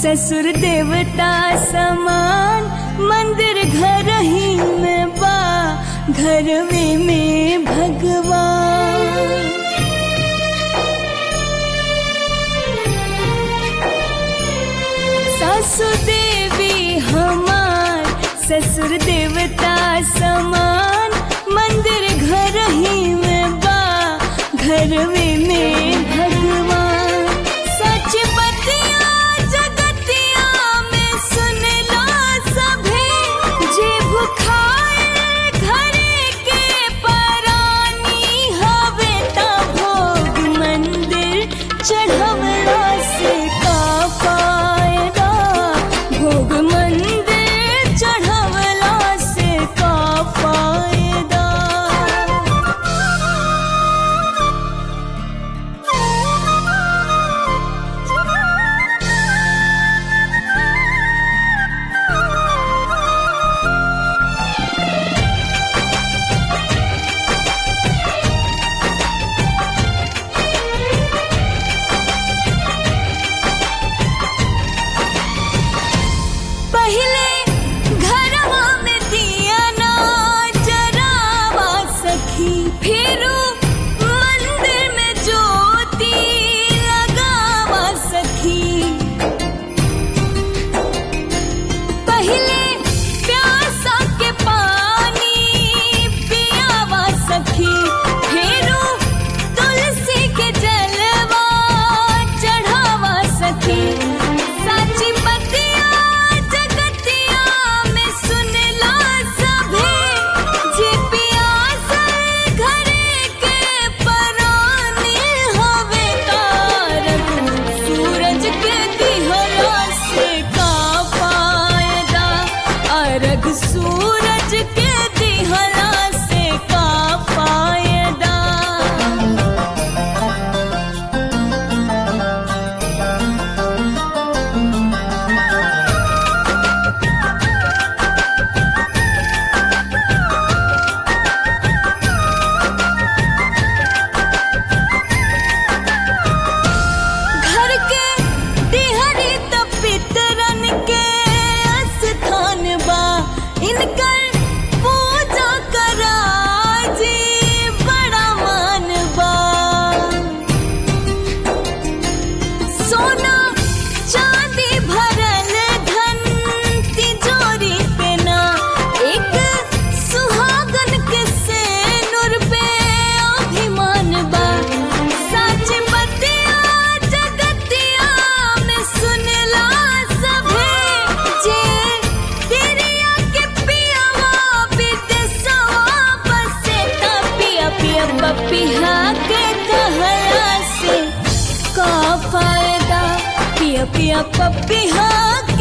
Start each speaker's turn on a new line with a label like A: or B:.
A: ससुर देवता समान मंदिर घर ही में बा घरवे में भगवान सासु देवी हमार ससुर देवता समान मंदिर घर ही में बा घरवे में भगवान सच बतिया जगतिया में सुन लो सभे जे भुखाए घरे के परानी हवे ता भोग मंदिर चढ़वला से का फायदा भोग मंदिर चढ़वला से का फायदा पहले घरवा में दिया ना जरावा सखी फिरू मंदिर में ज्योति लगावा सखी पहले प्यासा के पानी पियावा सखी फिरू तुलसी के जलवा चढ़ावा सखी साची बतिया जगतिया में सुन ला सभे जे पियासल घरे के पराने हवे तारक सूरज के दिहला से का फायदा अर्घ सूरज के दिहला से का फायदा घर के दिहरी त पितरन के स्थान बा इनकर पूजा करा जी बड़ा मान बा सोना चांदी भरल धन तिजोरी पे ना एक सुहागन के सेनुर पे अभिमान बा सच बतिया जगतिया में सुनला सभे जे तेरिया के पियावा विदेशवा बसे ता पिया पिया पपिहा के कहला से का फायदा पिया पिया पपिहा